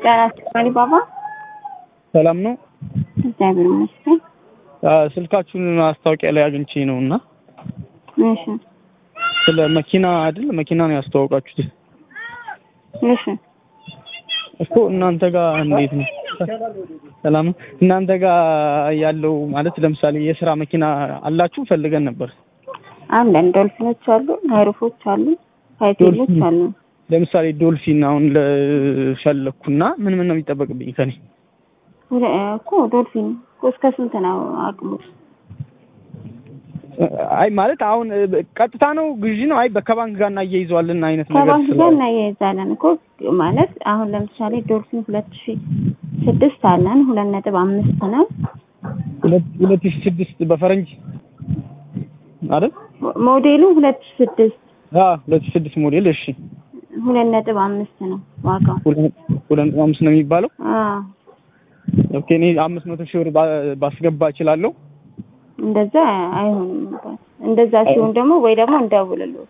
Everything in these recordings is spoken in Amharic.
ጤና ይስጥልኝ ባባ። ሰላም ነው። እግዚአብሔር ይመስገን። ስልካችሁን ማስታወቂያ ላይ አግኝቼ ነው እና እሺ ስለ መኪና አይደል መኪና ነው ያስተዋወቃችሁት እሺ እኮ እናንተ ጋር እንዴት ነው? ሰላም ነው። እናንተ ጋር ያለው ማለት ለምሳሌ የስራ መኪና አላችሁ ፈልገን ነበር። አለን ዶልፊኖች አሉ፣ ሃይሩፎች አሉ፣ ፋይቴሎች ዶልፊን። አሉ። ለምሳሌ ዶልፊን አሁን ለፈለኩና ምን ምን ነው የሚጠበቅብኝ ከኔ? ሁለ- እኮ ዶልፊን እኮ እስከ ስንት ነው አቅሙ? አይ ማለት አሁን ቀጥታ ነው ግዢ ነው? አይ ከባንክ ጋር እናያይዘዋለን አይነት ነገር ከባንክ ጋር ስላለ እናያይዛለን እኮ ማለት አሁን ለምሳሌ ዶልፊን ሁለት ሺ ስድስት አለን ሁለት ነጥብ አምስት ነው ሁለት ሁለት ሺህ ስድስት በፈረንጅ አይደል? ሞ- ሞዴሉ ሁለት ሺ ስድስት አዎ ሁለት ሺህ ስድስት ሞዴል እሺ። ሁለት ነጥብ አምስት ነው ዋጋው። ሁለት ሁለት ነጥብ አምስት ነው የሚባለው። አዎ ኦኬ እኔ አምስት መቶ ሺህ ብር ባ- ባስገባ እችላለሁ? እንደዛ አይሆንም እንኳን እንደዛ ሲሆን ደግሞ ወይ ደግሞ እንደውልልዎት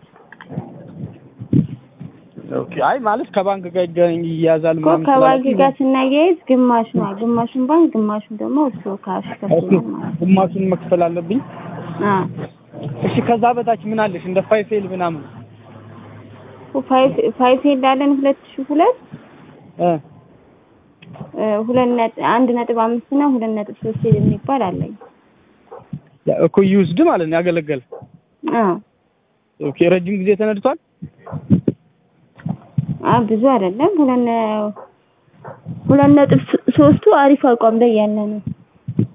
ኦኬ አይ ማለት ከባንክ ጋር ይገናኝ ይያዛል እኮ ምናምን ከባንክ ስላልኩኝ ጋር ስናያይዝ ግማሽ ነው ግማሹን ባንክ ግማሹን ደግሞ እርስዎ ካሽ ኦኬ ከፍሏል ማለት ግማሹን መክፈል አለብኝ። ነው። አዎ እሺ ከዛ በታች ምን አለሽ እንደ ፋይፌል ምናምን ፋይፍ ፋይፍ እንዳለን ሁለት ሺህ ሁለት እ እ ሁለት ነጥብ አንድ ነጥብ አምስት እና ሁለት ነጥብ ሶስት የሚባል አለኝ። ያ እኮ ዩዝድ ማለት ነው ያገለገለ። አዎ ኦኬ ረጅም ጊዜ ተነድቷል። አዎ ብዙ አይደለም ሁለት ነ- ሁለት ነጥብ ሶ- ሶስቱ አሪፍ አቋም ላይ ያለ ነው።